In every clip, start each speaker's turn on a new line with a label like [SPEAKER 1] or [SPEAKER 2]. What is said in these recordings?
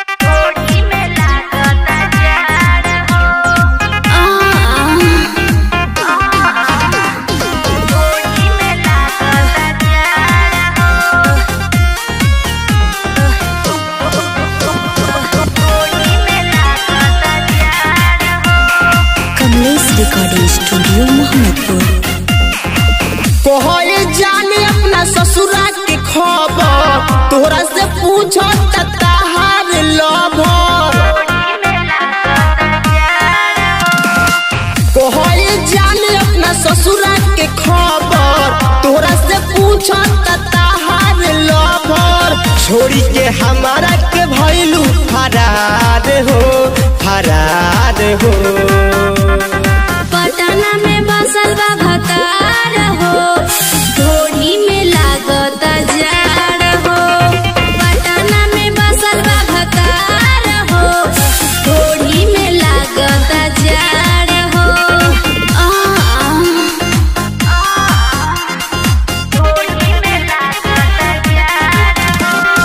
[SPEAKER 1] होली में लागता जाड़ हो होली में लागता जाड़ हो होली में लागता जाड़ हो
[SPEAKER 2] कमलेश रिकॉर्डिंग स्टूडियो मोहम्मदपुर
[SPEAKER 3] कोहरे जाने अपना ससुरा के खबर तोहरा से पूछो तहार लभर कोहरे जाने अपना ससुरा के खबर तोहरा से पूछो तहार लभर छोड़ी के हमारा के भैलू फरार हो फरार हो
[SPEAKER 2] पटना में बसल बा भतार हो ढोली में लागत जाड़ हो पटना में बसल बा भतार हो ढोली में लागत जाड़ हो आ,
[SPEAKER 1] होली में लागता जाड़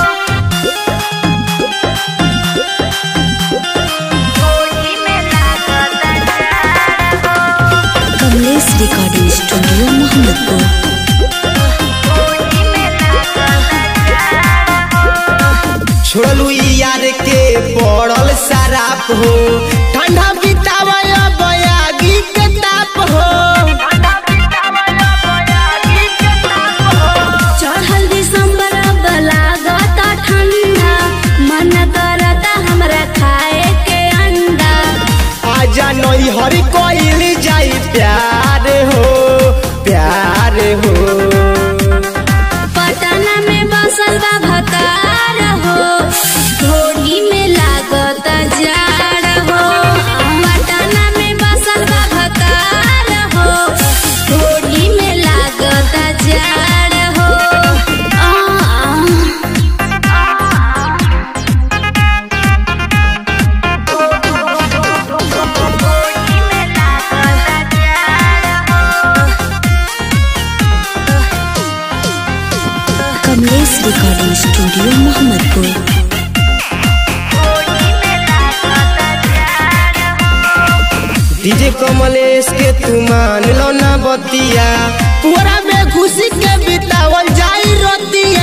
[SPEAKER 1] हो होली में लागता जाड़ हो
[SPEAKER 2] कमलेश रिकॉर्डिंग स्टूडियो मोहम्मदपुर
[SPEAKER 1] होली में लागता जाड़ हो
[SPEAKER 3] छोड़लू यार के पड़ल शराब हो ठंडा बितावा बयागी के ताप हो
[SPEAKER 2] चढ़ल दिसंबर अब लागत ठंडा मन करता हमरा खाए के अंडा
[SPEAKER 3] आजा नई हरी कोइल जाई प्यार हो प्यार हो
[SPEAKER 2] पटना में बसल बा भतार हो ढोली में लागत जाड़ हो पटना में बसल बा भतार हो ढोली में लागत जाड़ हो आ,
[SPEAKER 1] होली में लागता जाड़ हो
[SPEAKER 2] कमलेश रिकॉर्डिंग स्टूडियो मोहम्मदपुर
[SPEAKER 1] होली में लागता जाड़ हो
[SPEAKER 3] डीजे कमलेश के तू मान लो ना बतिया पूरा में खुशी के बितावल जाई रोतिया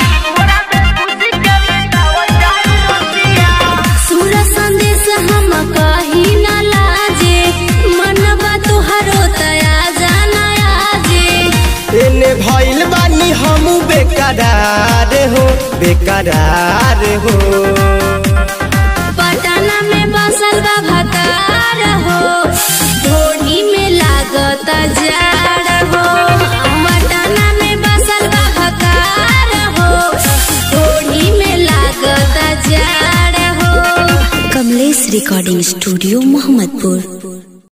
[SPEAKER 2] सुर संदेश हम कही न लाजे मनवा तुहरो तया जाना आजे
[SPEAKER 3] एने भइल बानी हम बेकरार हो बेकरार हो
[SPEAKER 2] पटना में बसल बा भतार हो ढोली में लागत जाड़ हो पटना में बसल बा भतार हो ढोली में लागत जाड़ हो कमलेश रिकॉर्डिंग स्टूडियो मोहम्मदपुर